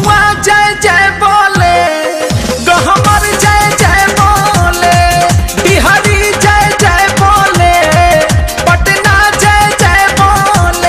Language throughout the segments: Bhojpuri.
भभुआ जय जय बोले गहमर जय जय बोले बिहारी जय जय बोले पटना जय जय बोले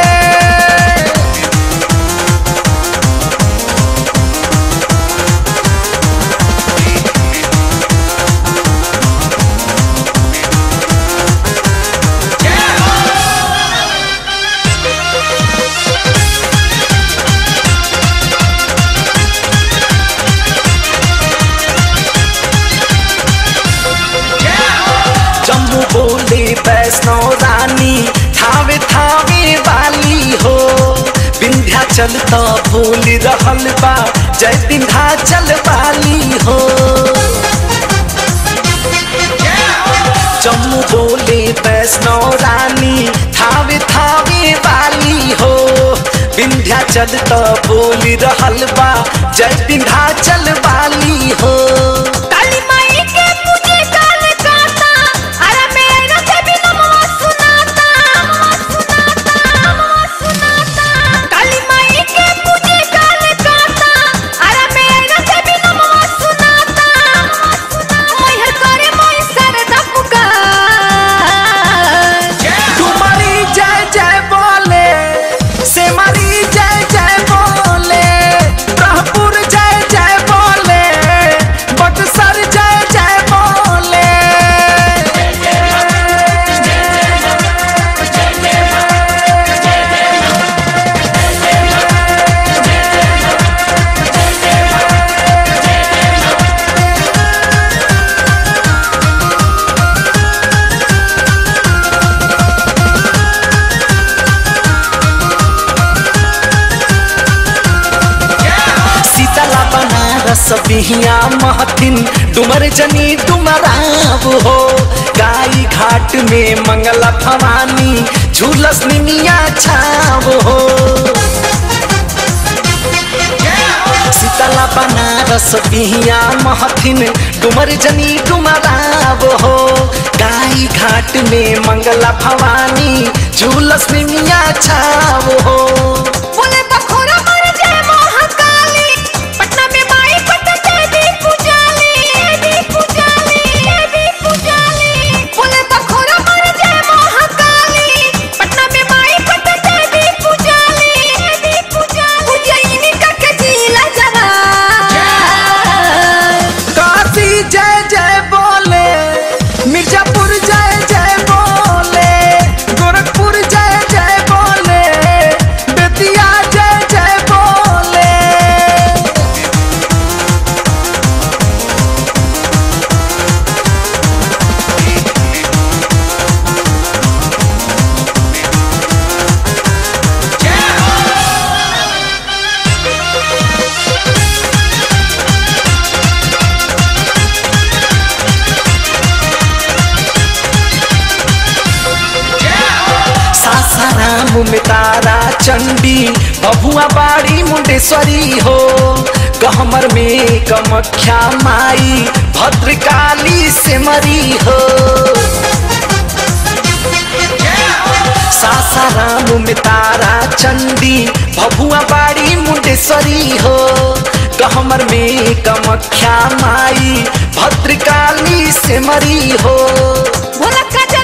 जम्मू बोले वैष्णो रानी थावे थावे वाली हो विंध्याचल तो भूल रहल बा जय विंध्याचल वाली हो जम्मू बोले वैष्णो रानी थावे थावे वाली हो विंध्याचल तो भूल रहल बा जय विंध्याचल वाली हो काली माई के पूजे काल काता अरे मेरा से भी नमवा सुनाता सुनाता सुनाता काली माई के पूजे काल काता अरे मेरा से भी नमवा सुनाता मैहर करे मोई सरदा पुकार डुमरी जय जय बोले सेमरी जय जय बोले ब्रह्मपुर जय जय बोले बक्सर जय जय बोले सीतला बनारस बिहिया महथिन डुमर जनी डुमराव हो गाई घाट में मंगला भवानी झूलस निमिया छाव हो सीतला बनारस बिहिया महथिन डुमर जनी डुमराव हो गाई घाट में मंगला भवानी झूलस निमिया छाव हो बोले बखोरा मर जय महाकाली पटना में माई पट देवी पुजाली देवी पुजाली देवी पुजाली बोले बखोरा मर जय महाकाली पटना में माई पट देवी पुजाली देवी पुजाली उज्जैनी का के जिला जरा काशी जय जय बोले मिर्जापुर जय जय बोले गोरखपुर जय जय बोले बेतिया जय जय बोले सासाराम में तारा चंडी बबुआ बाड़ी मुंडेश्वरी हो गहमर में कमख्या माई भद्रकाली से मरी हो सासाराम में तारा चंडी भभुआ बाड़ी मुंडेश्वरी हो गहमर में कमख्या माई भद्रकाली से मरी हो भोला का